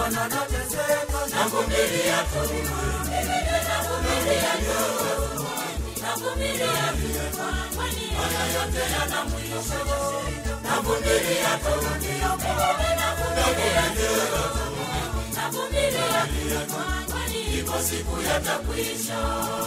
Bwana nateseka, navumilia tu, navumilia tu, navumilia tu, kwani haya yote yana mwisho. Navumilia tu, navumilia tu, navumilia tu, kwani iko siku yatakwisha.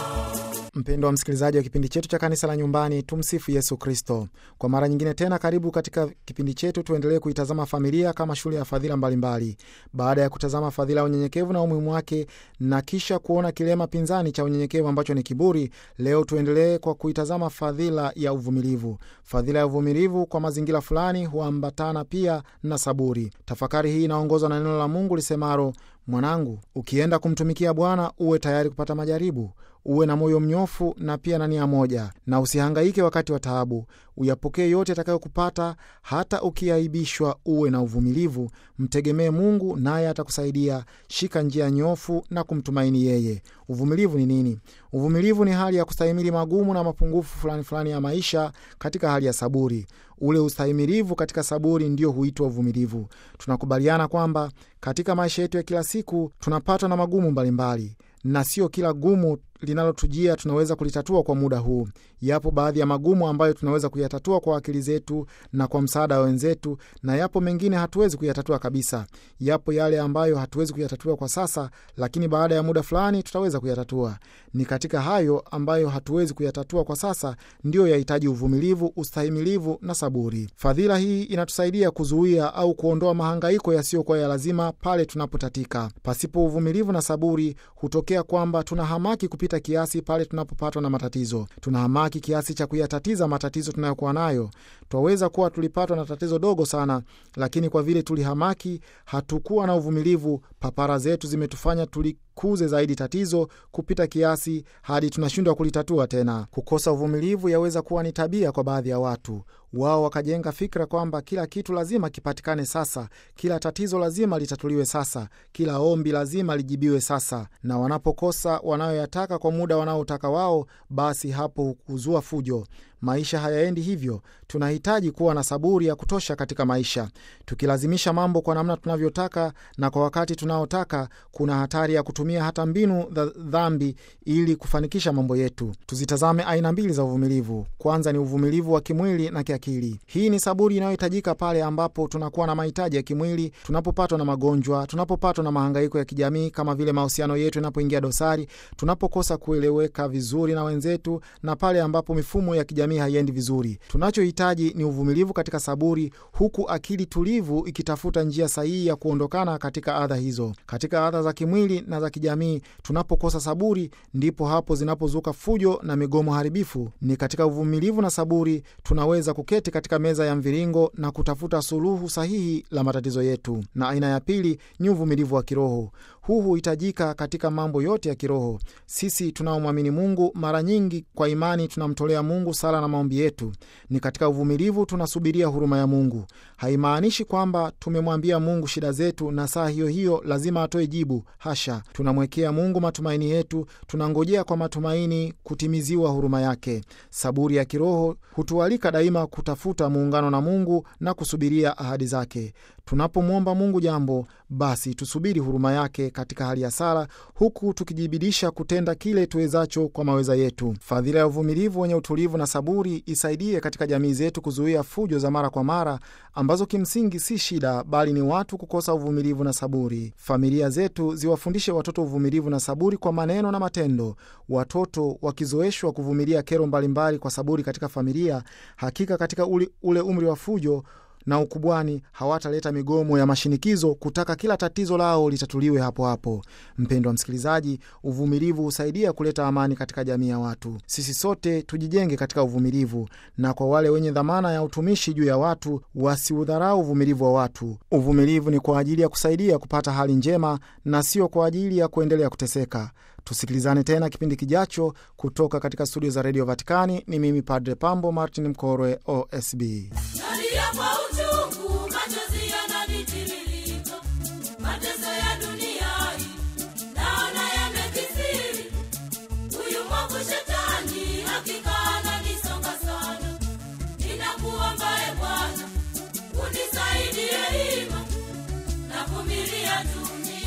Mpendo wa msikilizaji wa kipindi chetu cha kanisa la nyumbani, tumsifu Yesu Kristo. Kwa mara nyingine tena, karibu katika kipindi chetu. Tuendelee kuitazama familia kama shule ya fadhila mbalimbali. Baada ya kutazama fadhila ya unyenyekevu na umuhimu wake na kisha kuona kilema pinzani cha unyenyekevu ambacho ni kiburi, leo tuendelee kwa kuitazama fadhila ya uvumilivu. Fadhila ya uvumilivu kwa mazingira fulani huambatana pia na saburi. Tafakari hii inaongozwa na neno la Mungu lisemaro, mwanangu, ukienda kumtumikia Bwana uwe tayari kupata majaribu uwe na moyo mnyofu na pia na nia moja, na usihangaike wakati wa taabu. Uyapokee yote atakayokupata, hata ukiaibishwa, uwe na uvumilivu. Mtegemee Mungu naye atakusaidia. Shika njia nyofu na kumtumaini yeye. Uvumilivu ni nini? Uvumilivu ni hali ya kustahimili magumu na mapungufu fulani fulani ya maisha katika hali ya saburi. Ule ustahimilivu katika saburi ndio huitwa uvumilivu. Tunakubaliana kwamba katika maisha yetu ya kila siku tunapatwa na magumu mbalimbali na sio kila gumu linalotujia tunaweza kulitatua kwa muda huu. Yapo baadhi ya magumu ambayo tunaweza kuyatatua kwa akili zetu na kwa msaada wa wenzetu, na yapo mengine hatuwezi kuyatatua kabisa. Yapo yale ambayo hatuwezi kuyatatua kwa sasa, lakini baada ya muda fulani tutaweza kuyatatua. Ni katika hayo ambayo hatuwezi kuyatatua kwa sasa ndiyo yahitaji uvumilivu, ustahimilivu na saburi. Fadhila hii inatusaidia kuzuia au kuondoa mahangaiko yasiyokuwa ya lazima pale tunapotatika. Pasipo uvumilivu na saburi, hutokea kwamba tuna hamaki kupita kiasi pale tunapopatwa na matatizo. Tuna hamaki kiasi cha kuyatatiza matatizo tunayokuwa nayo. Twaweza kuwa tulipatwa na tatizo dogo sana, lakini kwa vile tulihamaki, hatukuwa na uvumilivu, papara zetu zimetufanya tulikuze zaidi tatizo kupita kiasi hadi tunashindwa kulitatua tena. Kukosa uvumilivu yaweza kuwa ni tabia kwa baadhi ya watu. Wao wakajenga fikra kwamba kila kitu lazima kipatikane sasa, kila tatizo lazima litatuliwe sasa, kila ombi lazima lijibiwe sasa, na wanapokosa wanayoyataka kwa muda wanaotaka wao, basi hapo huzua fujo. Maisha hayaendi hivyo. Tunahitaji kuwa na saburi ya kutosha katika maisha. Tukilazimisha mambo kwa namna tunavyotaka na kwa wakati tunaotaka, kuna hatari ya kutumia hata mbinu za dhambi ili kufanikisha mambo yetu. Tuzitazame aina mbili za uvumilivu. Kwanza ni uvumilivu wa kimwili na kiakili. Hii ni saburi inayohitajika pale ambapo tunakuwa na mahitaji ya kimwili, tunapopatwa na magonjwa, tunapopatwa na mahangaiko ya kijamii kama vile mahusiano yetu yanapoingia dosari, tunapokosa kueleweka vizuri na wenzetu, na pale ambapo mifumo ya kijamii haiendi vizuri. Tunachohitaji ni uvumilivu katika saburi, huku akili tulivu ikitafuta njia sahihi ya kuondokana katika adha hizo. Katika adha za kimwili na za kijamii, tunapokosa saburi, ndipo hapo zinapozuka fujo na migomo haribifu. Ni katika uvumilivu na saburi tunaweza kuketi katika meza ya mviringo na kutafuta suluhu sahihi la matatizo yetu. Na aina ya pili ni uvumilivu wa kiroho. Huu huhitajika katika mambo yote ya kiroho. Sisi tunaomwamini Mungu, mara nyingi kwa imani tunamtolea Mungu sala na maombi yetu. Ni katika uvumilivu tunasubiria huruma ya Mungu. Haimaanishi kwamba tumemwambia Mungu shida zetu na saa hiyo hiyo lazima atoe jibu. Hasha, tunamwekea Mungu matumaini yetu, tunangojea kwa matumaini kutimiziwa huruma yake. Saburi ya kiroho hutualika daima kutafuta muungano na Mungu na kusubiria ahadi zake. Tunapomwomba Mungu jambo, basi tusubiri huruma yake katika hali ya sala, huku tukijibidisha kutenda kile tuwezacho kwa maweza yetu. Fadhila ya uvumilivu wenye utulivu na saburi isaidie katika jamii zetu kuzuia fujo za mara kwa mara ambazo kimsingi si shida, bali ni watu kukosa uvumilivu na saburi. Familia zetu ziwafundishe watoto uvumilivu na saburi kwa maneno na matendo. Watoto wakizoeshwa kuvumilia kero mbalimbali kwa saburi katika familia, hakika katika ule, ule umri wa fujo na ukubwani hawataleta migomo ya mashinikizo kutaka kila tatizo lao litatuliwe hapo hapo. Mpendwa msikilizaji, uvumilivu husaidia kuleta amani katika jamii ya watu. Sisi sote tujijenge katika uvumilivu, na kwa wale wenye dhamana ya utumishi juu ya watu wasiudharau uvumilivu wa watu. Uvumilivu ni kwa ajili ya kusaidia kupata hali njema na sio kwa ajili ya kuendelea kuteseka. Tusikilizane tena kipindi kijacho kutoka katika studio za redio Vatikani. Ni mimi Padre Pambo Martin Mkorwe, OSB. Nalia kwa uchungu, machozi yananitiririka. Mateso ya dunia hii naona yamekithiri. Huyu mwovu shetani hakika ananisonga sana. Ninakuomba e Bwana, unisaidie hima. Navumilia tu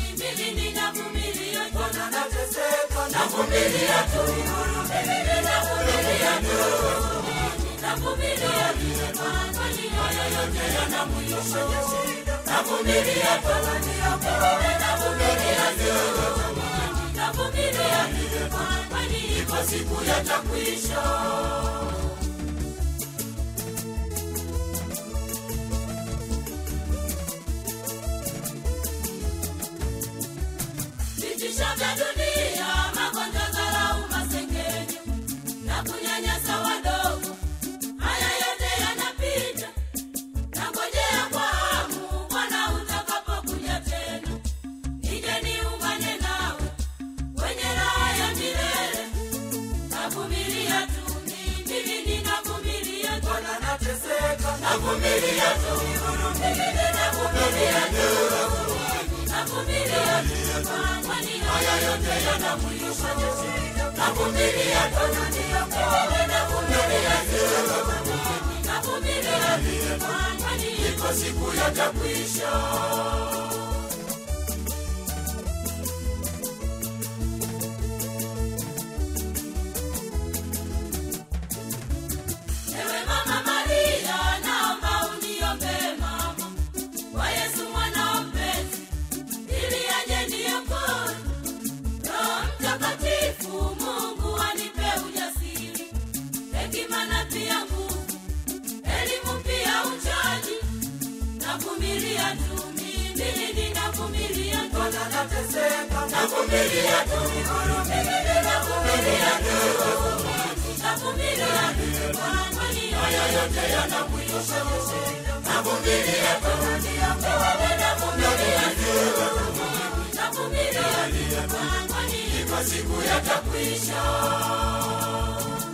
mimi ninavumilia tu navumilia tu mimi ninavumilia tu navumilia tu kwani haya yote yana mwisho navumilia tu navumilia tu navumilia tu kwani iko siku yatakwisha vitisho vya dunia, magonjwa, dharau, masengenyo na kunyanyasa wadogo, haya yote yanapita. Nangojea kwa hamu Bwana utakapokuja tena, nije niungane nawe kwenye raha ya milele. Navumilia tu mimi, ninavumilia tu, navumilia tu mimi, ninavumilia tu navumilia tu kwani haya yote yana mwisho navumilia tu mimi navumilia tu navumilia tu kwani iko siku yatakwisha Ewe Mama Maria, naomba uniombee mama kwa Yesu mwana wa mpenzi, ili aje niokoe. Roho Mtakatifu, Mungu anipe ujasiri, hekima na pia nguvu, elimu pia uchaji. Navumilia tu mimi, ninavumilia tu, navumilia tu mimi, ninavumilia tu, navumilia tu, kwani haya yote yana mwisho. Navumilia tu, navumilia tu, navumilia tu, kwani iko siku yatakwisha.